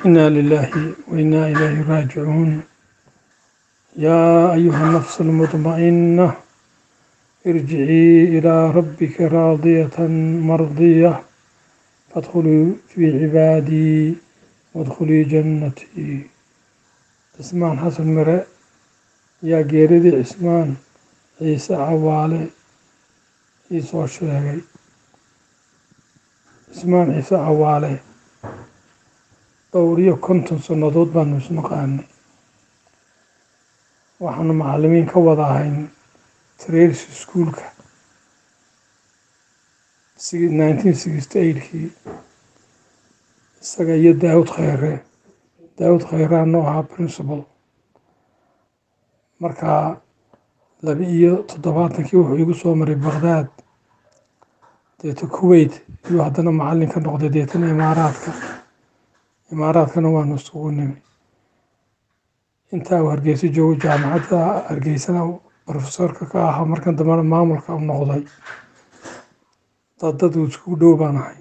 إنا لله وإنا إليه راجعون يا أيها النفس المطمئنة ارجعي إلى ربك راضية مرضية فادخلي في عبادي وادخلي جنتي cismaan xasan mire yaa geeridii cismaan ciise cawaale ii soo sheegay cismaan ciise cawaale dhowr iyo konton sannadood baanu isnaqaanay waxaanu macallimiin ka wada ahayn trails iskuolka nineteen sixty eightkii isaga iyo daawud khayre daawud khayraanoo ahaa principal markaa laba iyo toddobaatankii wuxuu igu soo maray baqdaad deeta kuwait iyuu haddana macallin ka noqday deetana imaaraadka imaaraadkana waanu isugu nimi intaa uu hargeysa joogo jaamacadda hargeysana profesorka ka ahaa markan dambena maamulka u noqday dad dad uu iskugu dhow baan ahay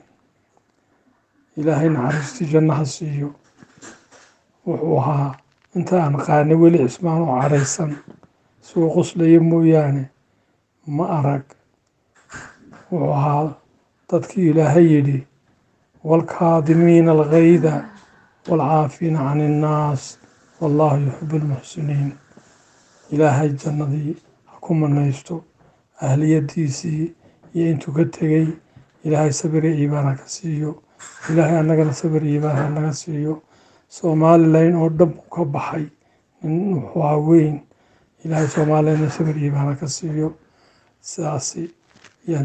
ilaahay naxariistii jannaha siiyo wuxuu ahaa inta aan qaanay weli cismaan oo cadhaysan isagoo qoslaya mooyaane ma arag wuxuu ahaa dadkii ilaahay yidhi waalkaadimiina algayda waalcaafiina can innaas wallaahu yuxibu lmuxsiniin ilaahay jannadii ha ku manaysto ahliyadiisii iyo intuu ka tegey ilaahay sabir iyo iimaan ha ka siiyo ilaahay annagana sabir iyo iimaan ha naga siiyo somalilan oo dhan buu ka baxay nin wuxuu ahaa weyn ilaahay soomaalilana sabir iimaan ha ka siiyo sidaasi yaan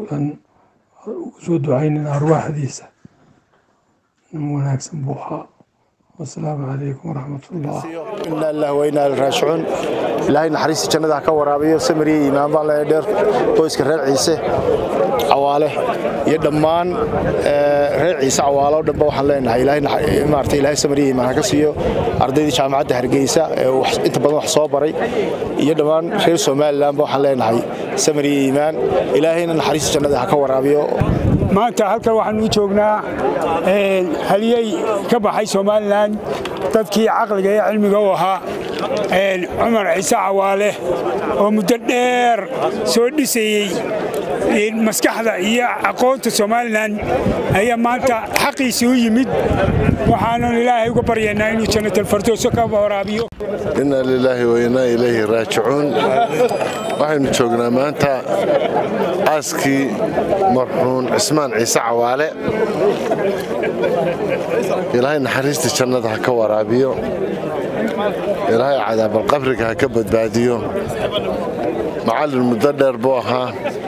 ugu soo ducaynayna arwaaxdiisa nin wanaagsan buu ahaa wasalaamu calaykum waraxmat ullah inaa lillahi wa inaa ilaihi raajicuun ilaahay naxariista jannada ha ka waraabiyo samiriya iimaan baan leeyahay dheer qoyska reer ciise cawaale iyo dhammaan reer ciise cawaale oo dhanba waxaan leenahay ilaahay maarata ilaahay samiriya iimaan ha ka siiyo ardaydii jaamacadda hargeysa ee inta badan wax soo baray iyo dhammaan reer somalilandba waxaan leenahay samiriya iimaan ilaahayna naxariista jannada ha ka waraabiyo maanta halkan waxaanu u joognaa haliyey ka baxay somalilan dadkii caqliga iyo cilmiga u ahaa cumar ciise cawaale oo muddo dheer soo dhisayey maskaxda iyo aqoonta somalilan ayaa maanta xaqiisii u yimid waxaanan ilaahay uga baryaynaa inuu jannatalfardooso ka waraabiyo inaa lilaahi wa inaa ilayhi raajicuun waxaynu joognaa maanta aaskii marxuun cismaan ciise cawaale ilaahay naxariista jannada ha ka waraabiyo ilaahay cadaabalqabriga ha ka badbaadiyo macallin muddo dheer buu ahaa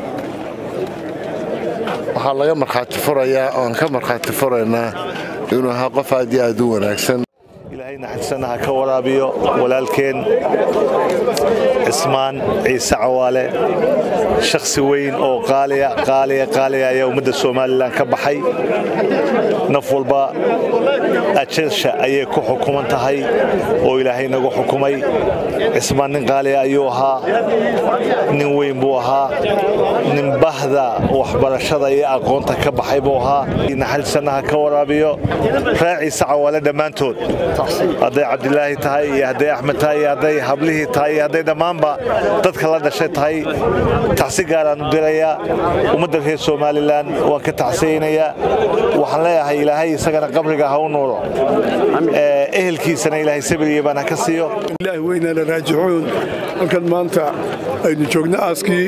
waxaa laga markhaati furayaa oan ka markhaati furaynaa inuu ahaa qof aad iyo aad u wanaagsan ilaahay naxariisanna ha ka waraabiyo walaalkeen cismaan ciise cawaale shakhsi weyn oo qaaliya qaaliya qaaliya ayaa ummadda somalilan ka baxay naf walba ajasha ayay ku xukuman tahay oo ilaahay nagu xukumay cismaan nin qaaliya ayuu ahaa nin weyn buu ahaa nin bahda waxbarashada iyo aqoonta ka baxay buu ahaa naxariisanna ha ka waraabiyo ree ciise cawaale dhammaantood hadday cabdilaahi tahay iyo hadday axmed tahay iyo hadday hablihii tahay iyo hadday dhammaanba dadka la dhashay tahay tacsi gaaraan u dirayaa ummadda reer somalilan waan ka tacsiyaynayaa waxaan leeyahay ilaahay isagana qabriga ha u nuuro ehelkiisana ilaahay sabiriya baan ha ka siiyo ilaahi weynaana raajicuun halkan maanta aynu joogno aaskii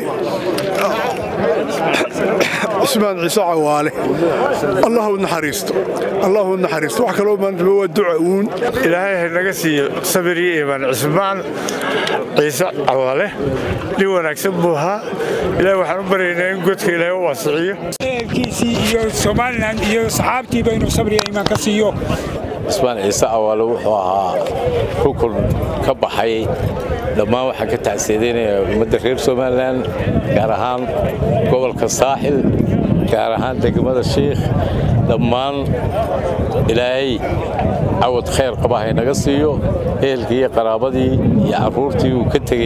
cismaan ciise cawaale allah u naxariisto allah u naxariisto wax kaloo maanta waa duca uun ilaahay ha naga siiyo sabir iyo iimaan cismaan ciise cawaale nin wanaagsan buu ahaa ilaahay waxaan u baryaynaa in godka ilaahay u waasiciyo ehelkiisii iyo somalilan iyo saxaabtiiba inuu sabriya iimaan ka siiyo cismaan ciise cawaale wuxuu ahaa rukun ka baxay dhammaan waxaan ka tacsiyadeynaya ummadda reer somalilan gaar ahaan gobolka saaxil gaar ahaan degmada shiikh dhammaan ilaahay cawad khayr qaba haynaga siiyo ehelkii iyo qaraabadii iyo carruurtii uu ka tegey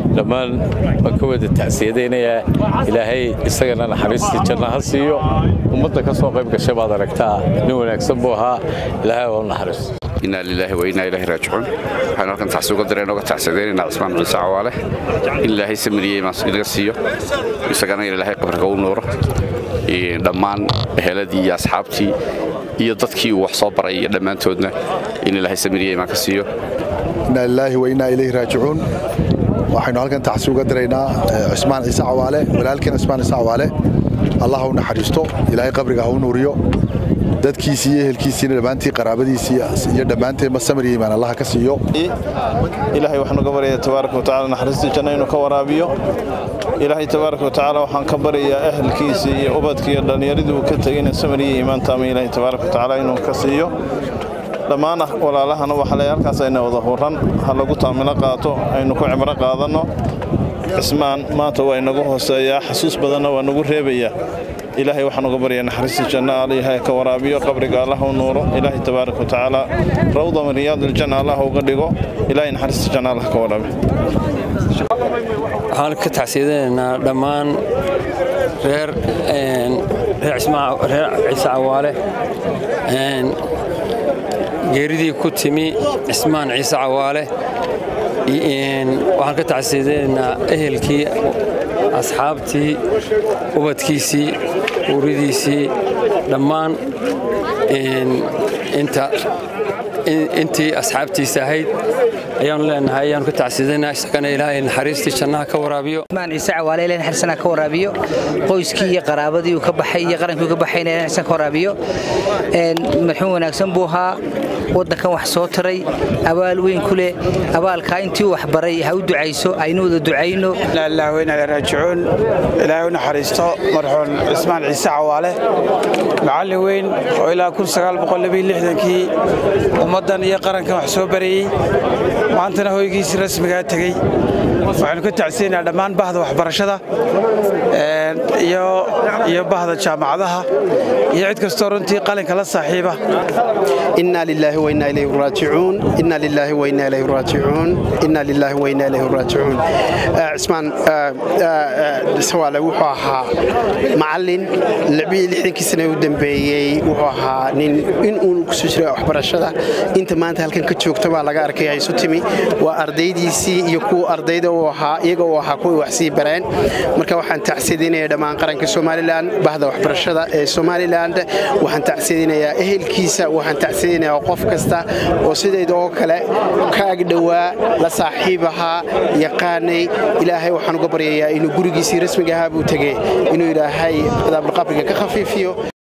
dhammaan waan ka wada tacsiyadaynayaa ilaahay isagana naxariistii janna ha siiyo ummadda ka soo qayb gashay baad aragtaa nin wanaagsan buu ahaa ilaahay oo naxariisto inaa lilaahi wa inaa ilaahi raajicuun waxaan halkan tacsi uga direen oga tacsadaynaynaa cismaan ciise cawaale in ilaahay samiriyey inaga siiyo isagana in ilaahay qabriga u nuuro dhammaan eheladii iyo asxaabtii iyo dadkii uu wax soo baray iyo dhammaantoodna in ilaahay samiriyey imaan ka siiyo inaa lilaahi wa inaa ilayhi raajicuun waxaynu halkan tacsi uga diraynaa cismaan ciise cawaale walaalkeen cismaan ciise cawaale allah ha u naxariisto ilaahay qabriga ha u nuuriyo dadkiisii iyo ehelkiisiina dhammaantii qaraabadiisii iyo dhammaanteenba samir iyo imaan allaha ka siiyo ilaahay waxaan uga baryayaa tabaaraka wa tacaala naxariistii janno inuu ka waraabiyo ilaahay tabaaraka wa tacaala waxaan ka baryayaa ehelkiisii iyo ubadkii iyo dhallinyaradii uu ka tegayna samir iyo iimaan taama ilaahay tabaaraka wa tacaala inuu ka siiyo dhammaan walaalahana waxaa leeyahay halkaas ayna wada huran ha lagu taamilo qaato aynu ku cibro qaadanno cismaan maanta waa inagu hooseeyaa xasuus badanna waa nagu reebayaa ilaahay waxaan uga baryaa naxariista janna allahay ka waraabiyo qabriga allah u nuuro ilaahay tabaaraka wa tacaala rawda min riyaad aljanna allah uga dhigo ilaahay naxariista janna allah ka waraabiyo waxaan ka tacsiyadaynaynaa dhammaan reer reer ciise cawaale geeridii ku timi cismaan ciise cawaale waxaan ka tacsiyadaynaynaa ehelkii asxaabtii ubadkiisii uuridiisii dhammaan intii asxaabtiisa ahayd ayaanu leenahay ayaanu ka tacsidanaa isagana ilaahay naxariistii jannaha ka waraabiyo cismaan ciise cawaale ilahay naxariisana ka waraabiyo qoyskii iyo qaraabadii uu ka baxay iyo qarankii uu ka baxayna ilahay naxariisana ka waraabiyo marxuum wanaagsan buu ahaa waddankan wax soo taray abaal weyn ku leh abaalkaa intii uu waxbaray ha u ducayso aynu wada ducayno ilaah weyna raajicuun ilaahay u naxariisto marxuum cismaan ciise cawaale macallin weyn oo ilaa kii ummaddan iyo qarankan wax soo barayey maantana hoygiisii rasmigaa tegey waxaynu ka tacsiyaynaa dhammaan bahda waxbarashada iyo bahda jaamacadaha iyo cid kastoo runtii qalinka la saaxiiba إنا لله وإنا إليه راجعون إنا لله وإنا إليه راجعون إنا لله وإنا إليه راجعون عثمان سواله wuxuu ahaa macallin lixbii lixdankii sane u dambeeyey wuxuu ahaa nin in uu kusoo jiray waxbarashada inta maanta halkan ka joogta baa laga arkaya isu timi waa ardaydiisii iyo kuwa ardayda uu ahaa iyaga uu ahaa kuwii wax sii bareen marka waxaan tacsiidinayaa dhammaan qaranka somalilan bahda waxbarashada ee somaliland waxaan tacsiidinayaa ehelkiisa waxaan tacsiidinayaa qof kasta oo sidayda oo kale ka agdhowaa la saaxiib ahaa yaqaanay ilaahay waxaan uga baryayaa inuu gurigiisii rasmiga ahaa buu tegey inuu ilaahay cadaabulqabriga ka khafiifiyo